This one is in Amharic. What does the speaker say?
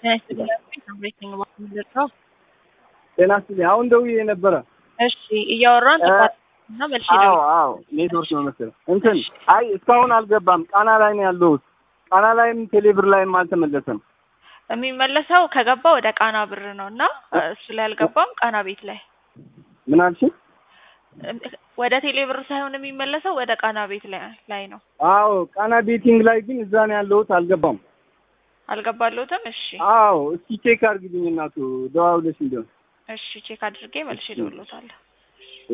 ጤና ይስጥልኝ። አሁን ደውዬ ነበረ። እሺ እያወራን ጥፋት እና መልሽ አዎ አዎ፣ ኔትወርክ ነው መሰለኝ። እንትን አይ እስካሁን አልገባም። ቃና ላይ ነው ያለሁት። ቃና ላይም ቴሌብር ላይም አልተመለሰም። የሚመለሰው ከገባ ወደ ቃና ብር ነው እና እሱ ላይ አልገባም። ቃና ቤት ላይ ምን አልሽኝ? ወደ ቴሌ ብር ሳይሆን የሚመለሰው ወደ ቃና ቤት ላይ ላይ ነው። አዎ ቃና ቤቲንግ ላይ ግን እዛ ነው ያለሁት። አልገባም። አልገባለሁትም። እሺ አዎ እስኪ ቼክ አድርግልኝ እናቱ ደዋውለሽ እንዲሆን እሺ ቼክ አድርጌ መልሼ እደውልልዎታለሁ።